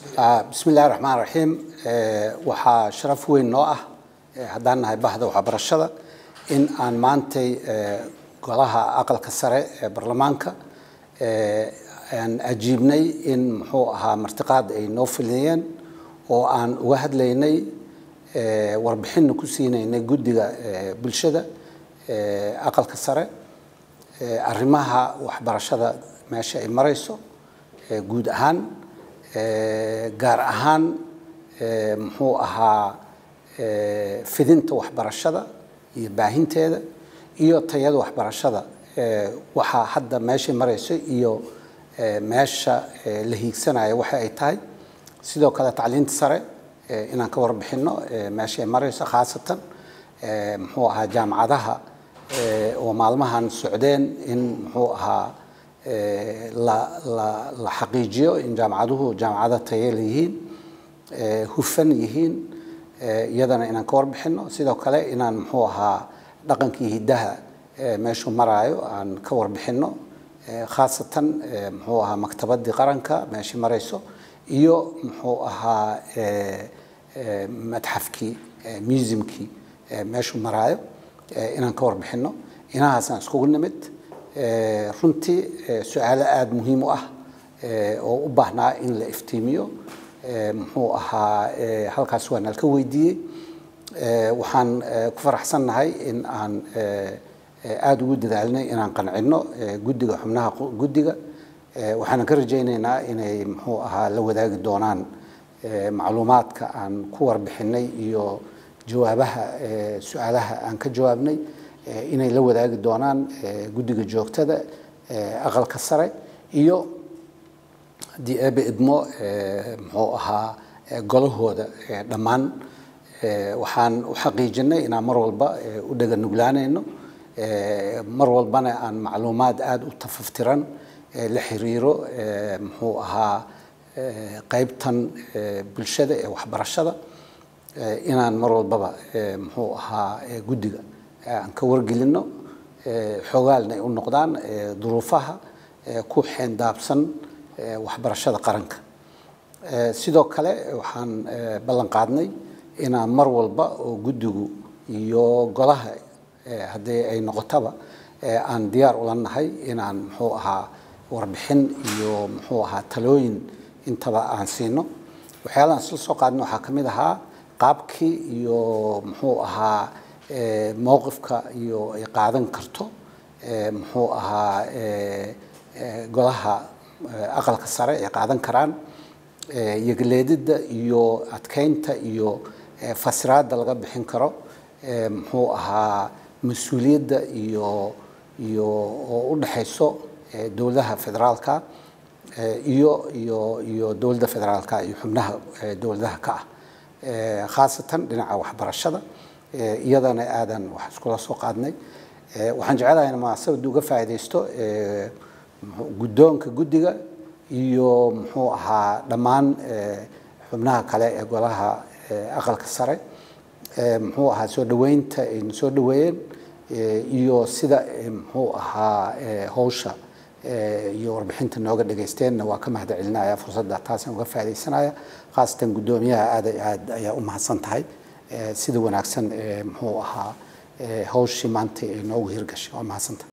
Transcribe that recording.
bismi illahi raxmaan raxiim waxaa sharaf weyn noo ah haddaan nahay bahda waxbarashada in aan maantay golaha aqalka sare ee baarlamaanka aan ajiibnay in muxuu ahaa martiqaad ay noo filiyeen oo aan uga hadlaynay warbixinna ku siinaynay guddiga bulshada aqalka sare arrimaha waxbarashada meesha ay marayso guud ahaan gaar ahaan muxuu ahaa fidinta waxbarashada iyo baahinteeda iyo tayada waxbarashada waxaa hadda meeshay marayso iyo meesha la hiigsanayo waxa ay tahay sidoo kale tacliinta sare inaan ka warbixino meeshay marayso khaasatan muxuu ahaa jaamacadaha oo maalmahan socdeen in muxuu ahaa la xaqiijiyo in jaamacaduhu jaamacado tayela yihiin hufan yihiin iyadana inaan ka warbixino sidoo kale inaan muxuu ahaa dhaqankii hiddaha meeshuu maraayo aan ka warbixino khaasatan muxuu ahaa maktabadii qaranka meeshii marayso iyo muxuu ahaa madxafkii museumkii meeshuu maraayo inaan ka warbixino inahaasaan iskugu nimid runtii su-aalo aada muhiim u ah oo u baahnaa in la iftiimiyo muxuu ahaa halkaas waa nalka weydiiyey waxaan ku faraxsannahay in aan aada ugu dadaalnay inaan qancino guddiga xubnaha guddiga waxaanan ka rajaynaynaa inay muxuu ahaa la wadaagi doonaan macluumaadka aan ku warbixinay iyo jawaabaha su-aalaha aan ka jawaabnay inay la wadaagi doonaan guddiga joogtada aqalka sare iyo haddii eebe idmo muxuu ahaa golahooda dhammaan waxaan u xaqiijinay inaan mar walba u dhega nuglaanayno mar walbana aan macluumaad aada u tafaftiran la xiriiro muxuu ahaa qaybtan bulshada ee waxbarashada inaan mar walbaba muxuu ahaa guddiga aan ka wargelino xoogaalna ay u noqdaan duruufaha ku xeendaabsan waxbarashada qaranka sidoo kale waxaan ballan qaadnay inaan mar walba oo guddigu iyo golaha haddii ay noqotaba aan diyaar ula nahay inaan muxuu ahaa warbixin iyo muxuu ahaa talooyin intaba aan siino waxyaalahan isla soo qaadna waxaa ka mid ahaa qaabkii iyo muxuu ahaa mowqifka iyo ay qaadan karto muxuu ahaa golaha aqalka sare ay qaadan karaan yagleedida iyo adkeynta iyo fasiraadda laga bixin karo muxuu ahaa mas-uuliyadda iyo iyo oo u dhexayso dowladaha federaalka iyo iyo iyo dowladda federaalka iyo xubnaha dowladaha ka ah khaasatan dhinaca waxbarashada iyadana aadan wax iskula soo qaadnay waxaan jecelahay in munaasabadda uga faa'iidaysto guddoonka guddiga iyo muxuu ahaa dhammaan xubnaha kale ee golaha aqalka sare muxuu ahaa soo dhoweynta ayna soo dhoweeyeen iyo sida muxuu ahaa howsha iyo warbixinta nooga dhagaysteenna waa ka mahad celinaya fursadda taasaan uga faaidaysanaya khaasatan guddoomiyaha aad aad ayaa u mahadsan tahay sida wanaagsan muxuu ahaa hawshii maanta ay noogu hirgashay waa mahadsanta